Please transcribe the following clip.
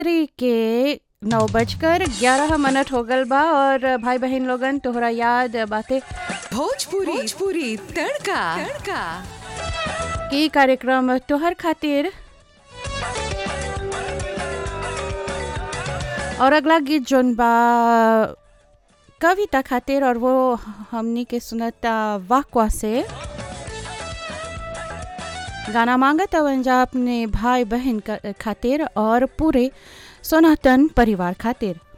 रात्रि के नौ बजकर ग्यारह मिनट हो गल बा और भाई बहन लोगन तोहरा याद बाते भोजपुरी भोजपुरी तड़का तड़का कि कार्यक्रम तोहर खातिर और अगला गीत जोन बा कविता खातिर और वो हमनी के सुनता वाकवा से गाना मांगत अवंजा अपने भाई बहन का- खातिर और पूरे सनातन परिवार खातिर